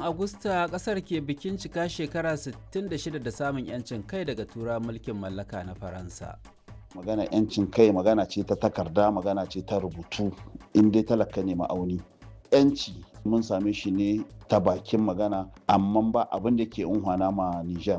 Agusta kasar ke bikin cika shekara 66 da samun 'yancin kai daga tura mulkin mallaka na Faransa. magana 'yancin kai magana ce ta takarda magana ce ta rubutu in dai talaka ne ma'auni 'yanci mun same shi ne ta bakin magana amma ba abin da ke unhwana ma Nijar.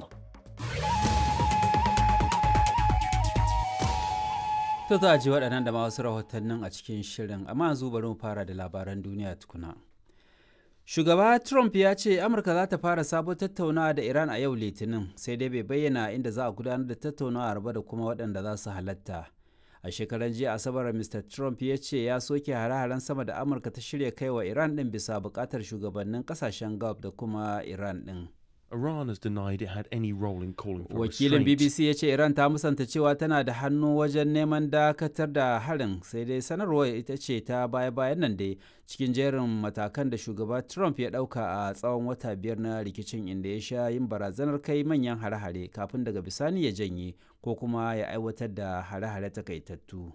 To za a ji waɗannan da ma wasu rahotannin a cikin shirin amma yanzu bari mu fara da labaran duniya tukuna. Shugaba Trump ya ce Amurka za ta fara sabon tattaunawa da Iran a yau Litinin sai dai bai bayyana inda za a gudanar da tattaunawa ba da kuma waɗanda za su halatta. A shekaran jiya Asabar Mr. Trump ya ce ya soke hare-haren sama da Amurka ta shirya kai wa Iran ɗin bisa buƙatar shugabannin ƙasashen Gulf da kuma Iran ɗin. Iran has denied it had any role in calling for Wakilin restraint. BBC ya ce Iran ta musanta cewa tana da hannu wajen neman dakatar da harin sai dai sanarwar ita ce ta baya-bayan nan dai cikin jerin matakan da shugaba Trump ya ɗauka a tsawon wata biyar na rikicin inda ya sha yin barazanar kai manyan hare-hare kafin daga bisani ya janye ko kuma ya aiwatar da hare-hare takaitattu.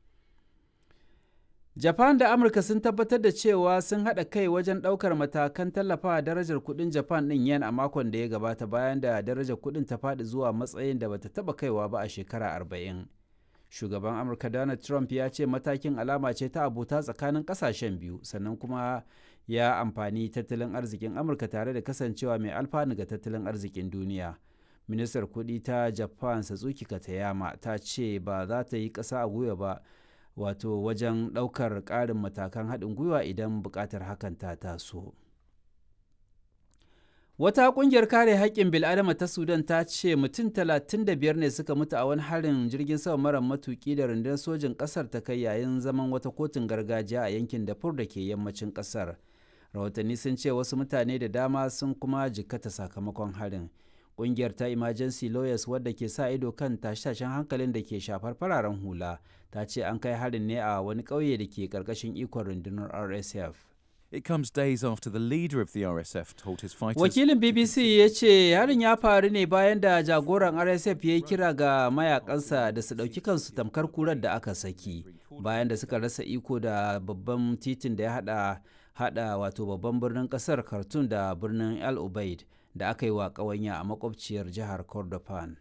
Japan da Amurka sun tabbatar da cewa sun haɗa kai wajen ɗaukar matakan tallafawa darajar kuɗin Japan ɗin yen a makon da ya gabata bayan da darajar kuɗin ta faɗi zuwa matsayin da bata taɓa kaiwa ba a shekara arba'in. Shugaban Amurka Donald Trump ya ce matakin alama ce ta abota tsakanin ƙasashen biyu sannan kuma ya amfani tattalin arzikin Amurka tare da kasancewa mai alfanu ga tattalin arzikin duniya. Ministar kuɗi ta Japan Satsuki Katayama ta ce ba za ta yi ƙasa a gwiwa ba wato wajen ɗaukar ƙarin matakan haɗin gwiwa idan buƙatar hakan ta taso. Wata ƙungiyar kare haƙƙin bil'adama ta Sudan ta ce mutum 35 ne suka mutu a wani harin jirgin sama mara matuƙi da rundunar sojin ƙasar ta kai yayin zaman wata kotun gargajiya a yankin Darfur da ke yammacin ƙasar. Rahotanni sun ce wasu mutane da dama sun kuma jikkata sakamakon harin. Ƙungiyar ta Emergency Lawyers wadda ke sa ido kan tashe-tashen hankalin da ke shafar fararen hula ta ce an kai harin ne a wani ƙauye da ke ƙarƙashin ikon rundunar RSF. It comes days after the leader of the RSF told his fighters. Wakilin BBC ya ce harin ya faru ne bayan da jagoran RSF ya yi kira ga mayakansa da su ɗauki kansu tamkar kurar da aka saki bayan da suka rasa iko da babban titin da ya hada hada wato babban birnin kasar Khartoum da birnin El Ubaid da aka yi wa ƙawanya a makwabciyar jihar Kordofan.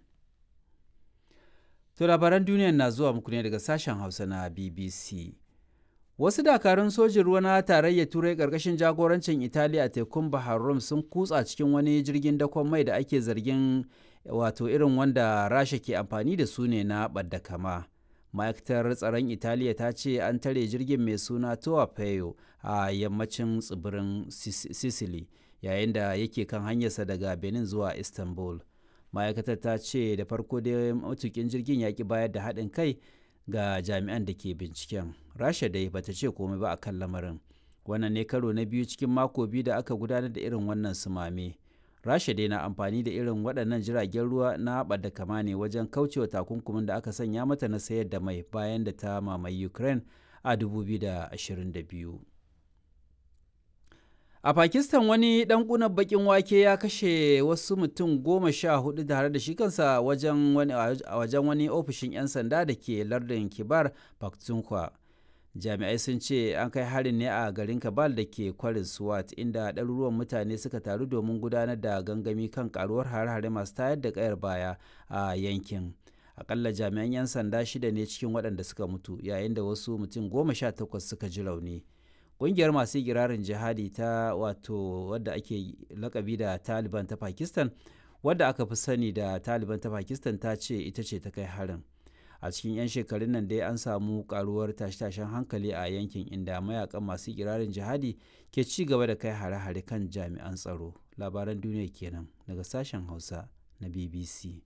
To labaran duniya na zuwa muku ne daga sashen Hausa na BBC. Wasu dakarun sojin ruwa na tarayyar Turai ƙarƙashin jagorancin Italiya a tekun Bahar Rum sun kutsa cikin wani jirgin dakon mai da ake zargin wato irin wanda Rasha ke amfani da su ne na ɓadda kama. Ma'aikatar tsaron Italiya ta ce an tare jirgin mai suna Toa Peyo a yammacin tsibirin Sicily yayin da yake kan hanyarsa daga Benin zuwa Istanbul. Ma'aikatar ta ce da farko dai matukin jirgin ya ki bayar da haɗin kai ga jami'an da ke binciken rasha dai bata ce komai ba a kan lamarin wannan ne karo na biyu cikin mako biyu da aka gudanar da irin wannan sumame rasha dai na amfani da irin waɗannan jiragen ruwa na da kama ne wajen kaucewa takunkumin da aka sanya mata na sayar da mai bayan da ta mamaye ukraine a 2022 A Pakistan wani ɗan ƙunar baƙin wake ya kashe wasu mutum goma sha hudu tare da shi kansa wajen wani, wajen wani ofishin 'yan sanda da ke lardin Kibar Pakhtunkhwa. Jami'ai sun ce an kai harin ne a garin Kabal da ke kwarin Swat inda ɗaruruwan mutane suka taru domin gudanar da gangami kan karuwar hare-hare masu tayar da ƙayar baya a yankin. Akalla jami'an 'yan sanda shida ne cikin waɗanda suka mutu yayin da wasu mutum goma sha takwas suka ji rauni. kungiyar masu girarin jihadi ta wato wadda ake lakabi da taliban ta pakistan wadda aka fi sani da taliban ta pakistan ta ce ita ce ta kai harin a cikin 'yan shekarun nan dai an samu karuwar tashe-tashen hankali a yankin inda mayakan masu girarin jihadi ke ci gaba da kai hare-hare kan jami'an tsaro labaran duniya kenan daga sashen hausa na bbc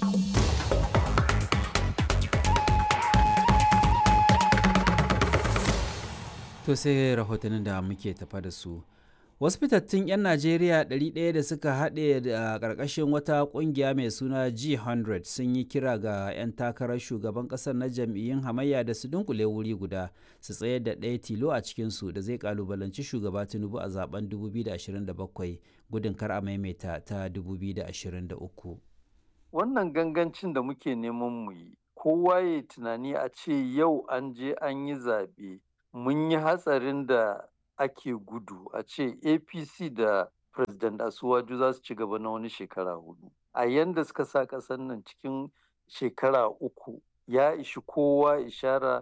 To sai rahotannin da muke tafa da su. Wasu fitattun 'yan Najeriya 100 da suka haɗe da ƙarƙashin wata ƙungiya mai suna G100 sun yi kira ga 'yan takarar shugaban ƙasar na jam'iyyun hamayya da su dunkule wuri guda su tsayar da ɗaya tilo a cikinsu da zai ƙalubalanci shugaba Tinubu a zaben 2027 gudun kar a maimaita ta 2023. Wannan gangancin da muke neman mu yi, kowa ya tunani a ce yau an je an yi zaɓe. mun yi hatsarin da ake gudu a ce apc da President Asuwaju za su ci gaba na wani shekara hudu. A yanda suka sa ƙasar nan cikin shekara uku ya ishi kowa ishara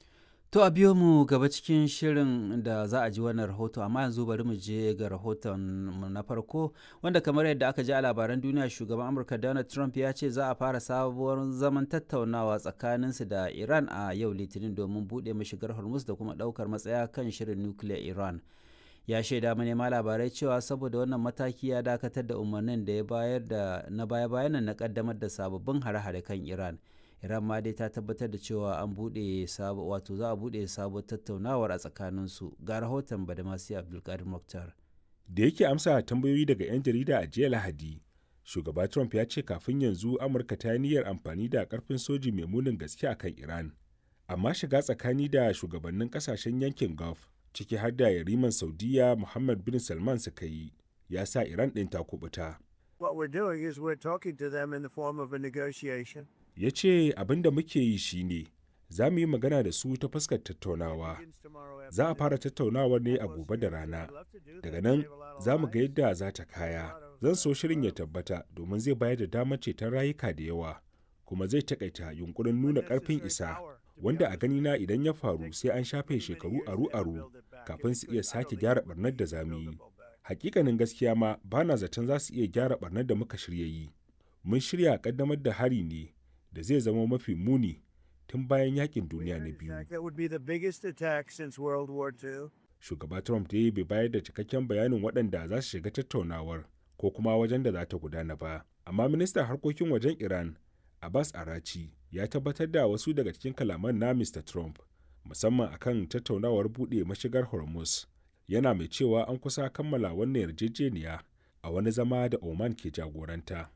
To a biyo mu gaba cikin shirin da za a ji wannan rahoto amma yanzu bari mu je ga rahoton mu na farko wanda kamar yadda aka ji a labaran duniya shugaban Amurka Donald Trump ya ce za a fara sabuwar zaman tattaunawa tsakaninsu da Iran a yau Litinin domin buɗe mashigar Hormuz da kuma ɗaukar matsaya kan shirin nukiliyar Iran. Ya shaida manema labarai cewa saboda wannan mataki ya dakatar da umarnin da ya bayar da na baya-bayan na kaddamar da sababbin hare-hare kan Iran. iran ma dai ta tabbatar da cewa an buɗe sabo wato za a buɗe sabuwar tattaunawar a tsakaninsu ga rahoton badamasi abdulkadir muktar da yake amsa tambayoyi daga 'yan jarida a jiya lahadi shugaba trump ya ce kafin yanzu amurka ta yi niyyar amfani da karfin soji mai munin gaske akan iran amma shiga tsakani da shugabannin kasashen yankin gulf ciki har da yariman saudiya muhammad bin salman suka yi ya sa iran ɗin ta kubuta What we're doing is we're talking to them in the form of a negotiation. ya ce abin da muke yi shine za mu yi magana da su ta fuskar tattaunawa za a fara tattaunawar ne a gobe da rana daga nan za mu ga yadda za ta kaya zan so shirin ya tabbata domin zai bayar da damar ceton rayuka da yawa kuma zai takaita yunkurin nuna karfin isa wanda a ganina idan ya faru sai an shafe shekaru aru-aru kafin su iya sake gyara barnar da za mu yi hakikanin gaskiya ma bana zaton za su iya gyara barnar da muka shirya yi mun shirya kaddamar da hari ne da zai zama mafi muni tun bayan yakin duniya na biyu. That would be the biggest attack since World War II. Shugaba Trump dai bai bayar da cikakken bayanin waɗanda za su shiga tattaunawar ko kuma wajen da za ta gudana ba. Amma ministan harkokin wajen Iran, Abbas Arachi, ya tabbatar da wasu daga cikin kalaman na Mr. Trump, musamman akan tattaunawar buɗe mashigar Hormuz. Yana mai cewa an kusa kammala wannan yarjejeniya a wani zama da Oman ke jagoranta.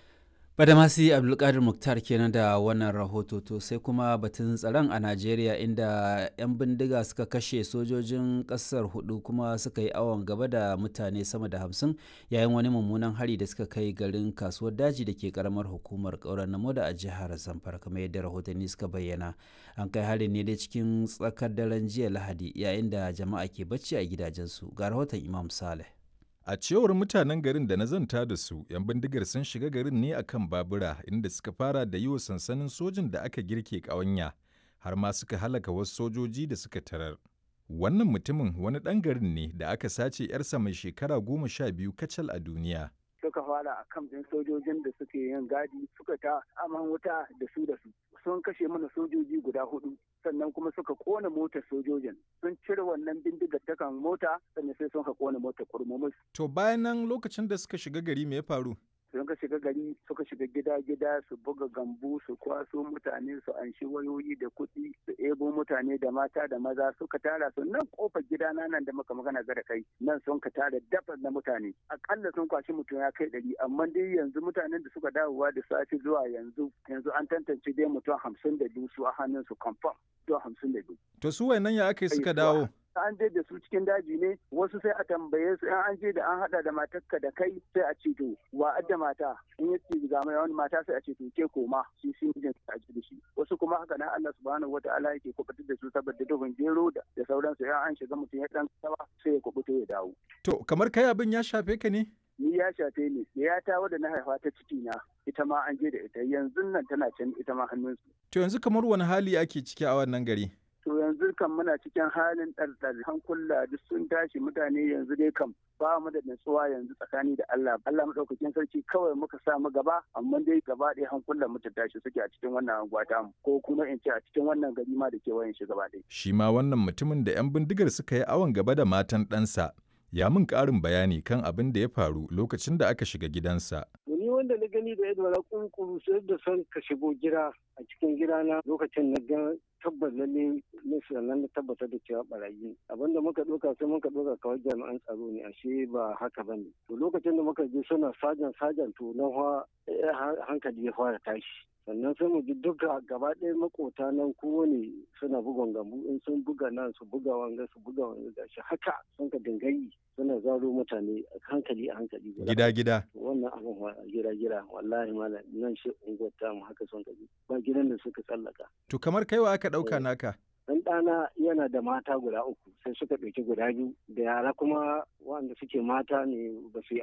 Badamasi Abdulkadir Muktar kenan da wannan rahoto to sai kuma batun tsaron a Najeriya inda 'yan bindiga suka kashe sojojin ƙasar hudu kuma suka yi awon gaba da mutane sama da hamsin yayin wani mummunan hari da suka kai garin kasuwar daji da ke karamar hukumar ƙaurar namoda a jihar Zamfara kamar yadda rahotanni suka bayyana. An kai harin ne dai cikin tsakar daren jiya Lahadi yayin da jama'a ke bacci a gidajensu ga rahoton Imam Saleh. A cewar mutanen garin da na zanta da su, 'yan bindigar sun shiga garin ne akan babura inda suka fara da yi wa sansanin sojin da aka girke ƙawanya, har ma suka halaka wasu sojoji da suka tarar. Wannan mutumin wani ɗan garin ne da aka sace 'yarsa mai shekara goma sha biyu kacal a duniya. suka fara a kan ɗin sojojin da suke yin gadi suka ta aman wuta da su da su sun kashe mana sojoji guda hudu sannan kuma suka kona motar sojojin sun cire wannan bindigar ta kan mota sannan sai sun ka kona motar kurmumus To bayan nan lokacin da suka shiga gari me ya faru? sun ka shiga gari suka shiga gida-gida su buga gambu su kwaso mutane su anshi wayoyi da kuɗi su ebo mutane da mata da maza suka tara su nan kofar gidana nan da muka magana ga da kai nan sun ka tara dafa na mutane akalla sun kwashi mutum ya kai ɗari amma dai yanzu mutanen da suka dawowa da safe zuwa yanzu yanzu an tantance dai mutum hamsin da biyu su a hannun su confirm zuwa hamsin da biyu. To su wayannan ya aka yi suka dawo? an je da su cikin daji ne wasu sai a tambaye su in an je da an hada da matarka da kai sai a ce to wa adda mata in ya ce ga mai wani mata sai a ce to ke koma shi shi mijin a ji da shi wasu kuma haka nan Allah subhanahu wataala yake kubutar da su saboda duhun gero da da sauransu in an shiga mutum ya dan saba sai ya kubuto ya dawo To kamar kai abin ya shafe ka ne? ni ya shafe ni ya ta wadda na haifa ta ciki na ita ma an je da ita yanzu nan tana can ita ma hannunsu To yanzu kamar wani hali ake ciki a wannan gari? to yanzu kan muna cikin halin ɗarɗar hankula duk sun tashi mutane yanzu dai kam ba mu da natsuwa yanzu tsakani da Allah Allah madaukakin sarki kawai muka sa mu gaba amma dai gaba ɗaya hankulan mu ta tashi suke a cikin wannan anguwa mu ko kuma in ce a cikin wannan gari ma da kewayen shi gaba ɗaya Shi ma wannan mutumin da 'yan bindigar suka yi awon gaba da matan ɗansa ya min ƙarin bayani kan abin da ya faru lokacin da aka shiga gidansa. ni wanda na gani da yadda na kunkuru sai da son ka shigo gida a cikin gidana lokacin na ga tabbas lalle na sannan na tabbatar da cewa barayi abinda muka ɗauka sai muka ɗauka kawai jami'an tsaro ne ashe ba haka ba ne to lokacin da muka je suna sajan sajan to na hankali ya fara tashi sannan sai mu ji duka gaba ɗaya makota nan kowane suna bugon gambu in sun buga nan su buga wanga su buga wanga gashi haka sun ka dingayi suna zaro mutane a hankali a hankali Gida gida. wannan abin wa gida gida wallahi malam nan shi unguwar ta mu haka sun ka bi ba gidan da suka tsallaka To kamar kaiwa aka ɗauka naka? dan ɗana yana da mata guda uku sai suka ɗauki guda biyu da yara kuma waɗanda suke mata ne ba su yi